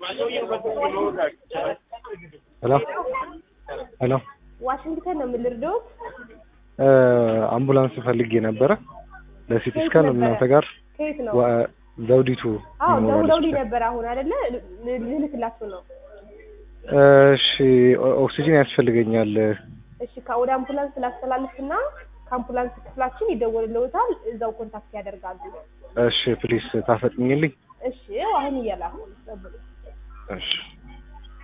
ሄሎ ሄሎ ዋሽንግተን ነው የምልርዶት እ አምቡላንስ ፈልጌ ነበረ ለሲቲ ስካን እናንተ ጋር ከየት ነው? ወ- ዘውዲቱ አዎ ሞባይል ደውለውልኝ ሆስፒታል። ነበር አሁን አይደለ ል- ልልክላችሁ ነው። እሺ ኦ- ኦክሲጅን ያስፈልገኛል። እሺ ከ- ወደ አምቡላንስ ላስተላልፍና ከአምቡላንስ ክፍላችን ይደወልልዎታል። እዛው ኮንታክት ያደርጋሉ። እሺ ፕሊስ ታፈጥኝልኝ። እሺ አሁን እያላኩ ነው። ጠብቁ። እሺ